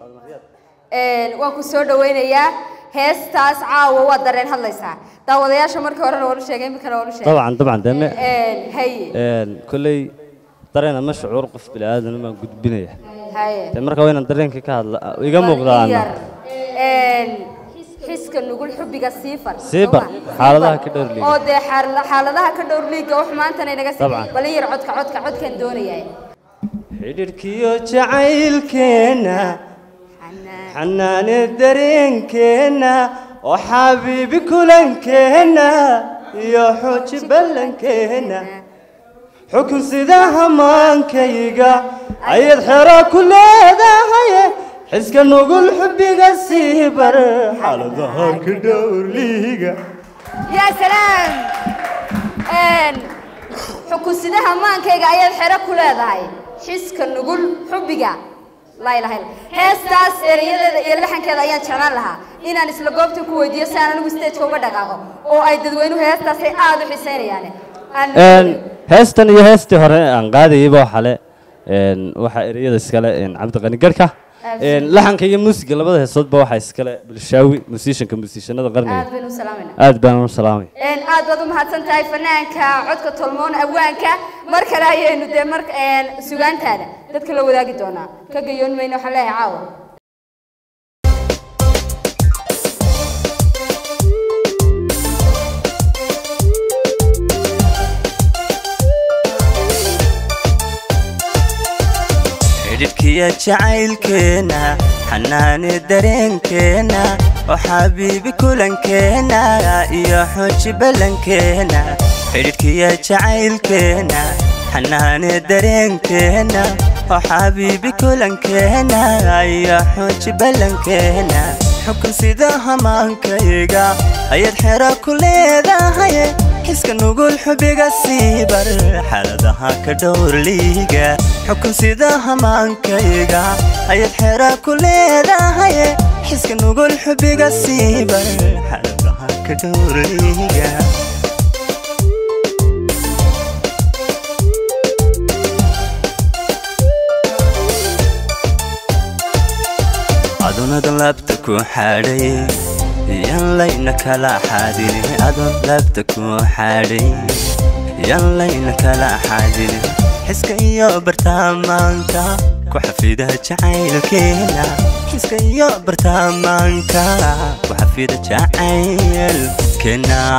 waan ku soo dhawaynayaa heestaas caawa waa dareen hadlaysaa daawadayaasha markii horena waanu sheegay iminkana waanu sheegay طبعا طبعا دم haye كلي dareen ama shucuur qof bini aadan baan gudbinaya haye Dee marka waa inaan dareenka ka hadla iga muuqdaan Yar. xiska nugul xubbiga siifar Siifar, xaaladaha ka dhowr liiga. oo dee xaal- xaaladaha ka dhowr liiga wax maantana inaga Dabcan. balin yar codka codka codkan doonayaa xidhiidhkiyo jacaylkeenna xanaane dareenkeenna oo xabiibi kulankeenna iyo xooji ballankeenna xukun sida hamaankayga ayad xero ku leedahay xiska nugul xubbiga sii bar xaaladaha ka dhowrliiga yaa salaam xukunsidaha maankayga ayaad xero ku leedahay xiska nugul xubbiga laa ilaha illa heestaas erayadeeda iyo laxankeeda ayaan jeclaan lahaa inaan isla goobta ku weydiiyo si aan anigu stageka uga dhaqaaqo oo ay dadweynuhu heestaasay aada u xiseynayaan Aan- heestan iyo heestii hore aan qaadayayba waxaa le waxaa ereyada iskale cabdiqani garhka laxanka iyo muusiga labada heesoodba waxaa iskale bulshaawi musiishanka musiishanada qarniga aad baynu u salaamayna aad baan u salaamay Een, aad baad u mahadsan tahay fanaanka codka tolmoon awaanka mar kale ayaynu dee mar een, sugaantaada dadka la wadaagi doonaa ka gayoon mayno waxaan leeyahay caawa xidhiidhkiya jacaylkeenna xanaane dareenkeenna oo xabiibi kulankeenna iyo xooji ballankeenna xidhiidhkiya jacaylkeenna xanaane dareenkeenna oo xabiibi kulankeenna iyo xooji ballankeenna xukun sida hamaankayga ayaad xero ku leedahay xiska nugul xubiga sii bar xaaladaha ka dhowr liiga xukun sida hamaankayga ayaad xero ku leedahay xiska nugul xubiga sii bar xaaladaha ka dhowr liiga adunada laabta ku xadhay yan layna kala xadin adun laabta ku xadhay yan layna kala xadin xiska iyo bartaamaanka ku xafida jacaylkeena xiska iyo bartaamaanka ku xafida jacaylkeena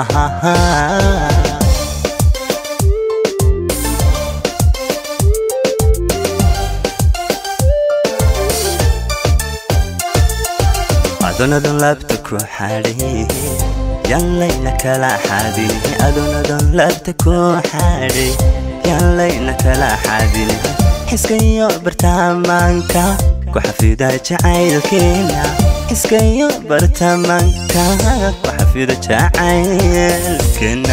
adunadun laabta ku xadhay yanlayna kala xadin adunadun laabta ku xadhay yanlayna kala xadin xiska iyo bartaamaanka ku xafida jacaylkeena xiska iyo bartaamaanka ku xafida jacaylkeena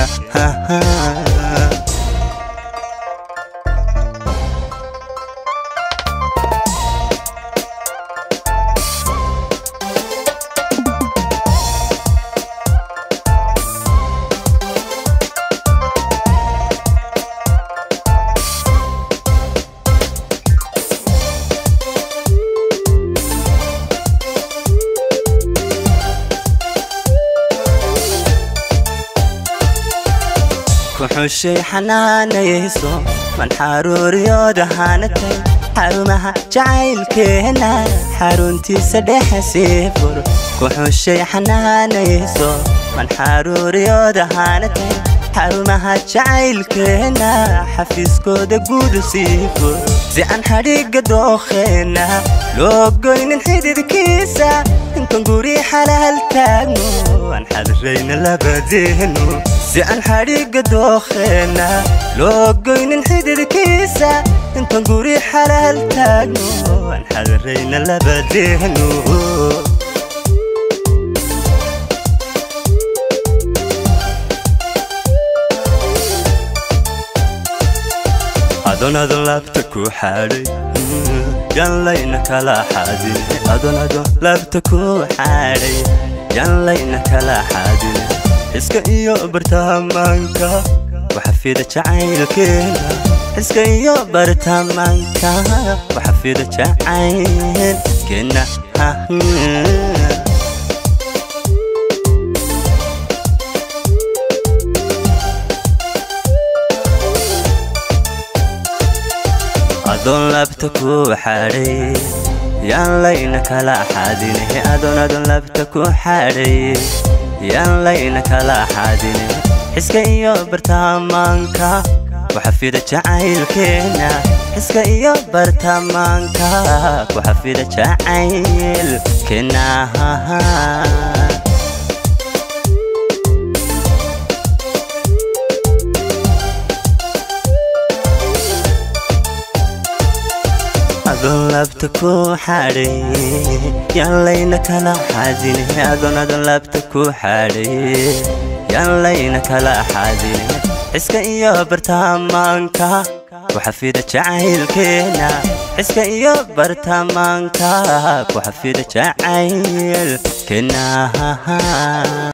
kuxushay xanaanayso man xaruuriyooda hanatay xarumaha jacaylkeena xaruntiisa dhexe sii fur kuxushay xanaanayso man xaruuriyooda hanatay xarumaha jacaylkeena xafiiskooda guudu sii fur si aan xadhigga dookheena loo goynin xididkiisa intan guri xalaal taagno aan xadirayna labadeenu si aan xadhigga dookheena loo goynin xididkiisa intan guri xalaal taagno aan xadirayna labadeenu adonadon laabta ku xadhay yan layna kala xadin adonadon laabta ku xadhay yan layna kala xadin iska iyo bartaamaanka waxafida jacaylkeena iska iyo bartaamaanka waxafida jacayl keena adoon labta ku xadhay yaan layna kala xaadine adoon adoon labta ku xadhay yaan layna kala xaadine xiska iyo bartamaanka waxafida jacaylkeena xiska iyo bartamaanka waxafida jacaylkeena adoon labta ku xadhay yaan layna kala xaadine adoon adoon labta ku xadhay yaan layna kala xaadine xiska iyo bartamaanka waxafida jacaylkeena xiska iyo bartamaanka waxafida jacaylkeena